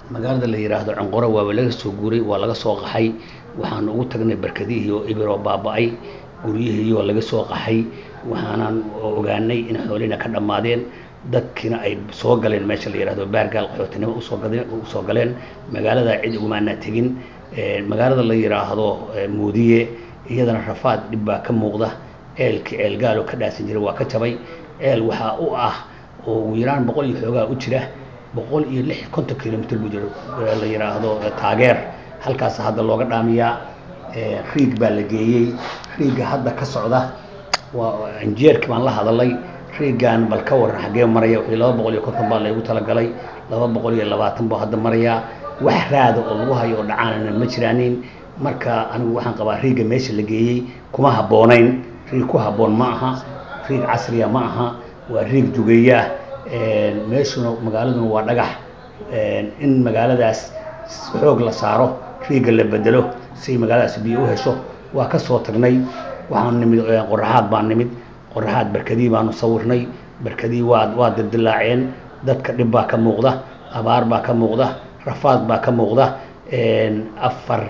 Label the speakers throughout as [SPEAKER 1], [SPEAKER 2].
[SPEAKER 1] magaalada la yidhaahdo conqoro waaba laga soo guuray waa laga soo qaxay waxaanu ugu tagnay barkadihii oo ibir oo baaba-ay guryihii oo laga soo qaxay waxaanan ogaanay in xoolihina ka dhammaadeen dadkiina ay soo galeen meesha la yidhahdo baargaal qaxootinimo usoo gadeen usoo galeen magaalada cid umaana tegin magaalada la yidhaahdo muodiye iyadana rafaad dhib baa ka muuqda ceelkii ceel gaaloo ka dhaasan jiray waa ka jabay ceel waxaa u ah oo ugu yaraan boqol iyo xoogaa u jira boqol iyo lix konton kilomitr buu jiro la yidhaahdo taageer halkaas hadda looga dhaamiyaa riig baa la geeyey riigga hadda ka socda waa injeerkii baan la hadalay riiggan bal ka waran xaggee maraya wixii laba boqol iyo konton baa laygu talagalay laba boqol iyo labaatan buu hadda marayaa wax raada oo lagu hayo oo dhacaanana ma jiraanin marka anigu waxaan qabaa riigga meesha la geeyey kuma habboonayn riig ku habboon ma aha riig casriya ma aha waa riig jugeeyaah meeshuna magaaladuna waa dhagax in magaaladaas xoog la saaro riigga la bedelo si magaaladaas biyo u hesho waa ka soo tagnay waxaan nimid qoraxaad baan nimid qoraxaad barkadii baanu sawirnay barkadii waa waa dildilaaceen dadka dhib baa ka muuqda abaar baa ka muuqda rafaad baa ka muuqda afar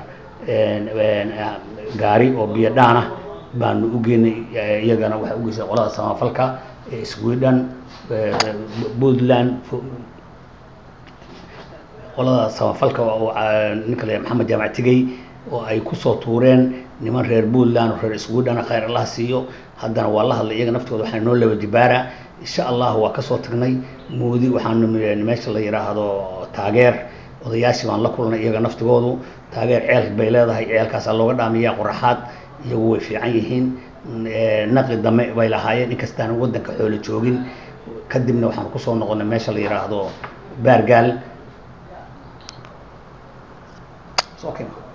[SPEAKER 1] gaari oo biyo dhaana baanu u geynay iyagana waxay u geysay qolada samafalka sweden puntland qolada samafalka oo ninka la maxamed jaamac tigey oo ay kusoo tuureen niman reer puntland oo reer sweden khayr allah siiyo haddana waa la hadlay iyaga naftooda waxaa noo laba jibaara insha allah waa kasoo tagnay moodi waxaanu meesha la yidhaahdo taageer odayaashii baan la kulnay iyaga naftigoodu taageer ceel bay leedahay ceelkaasaa looga dhaamiyaa qoraxaad iyagu way fiican yihiin naqi dame bay lahaayeen inkastaan waddanka xoolo joogin kadibna waxaan kusoo noqonay meesha la yidhaahdo baargaal okay.